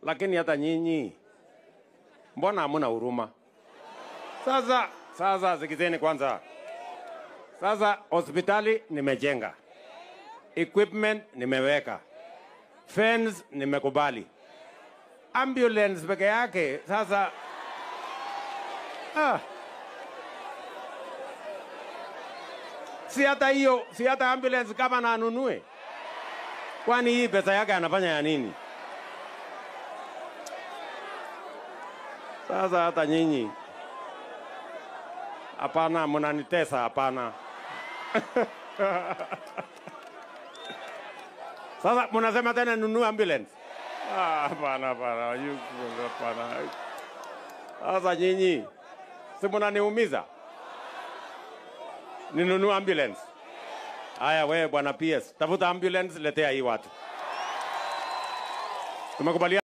lakini hata nyinyi mbona hamuna huruma? Sasa sasa, sikizeni kwanza. Sasa hospitali nimejenga, equipment nimeweka, fence nimekubali, ambulance peke yake sasa ah. si hata hiyo, si hata ambulance kama na anunue, kwani hii pesa yake anafanya ya nini? Sasa hata nyinyi hapana, mnanitesa hapana. Sasa mnasema tena nunue ambulance? Ah, Hapana, hapana, yu- hapana. Sasa nyinyi si mnaniumiza, ninunue ambulance? Haya, wewe bwana PS, tafuta ambulance, letea hii watu. Tumekubaliana.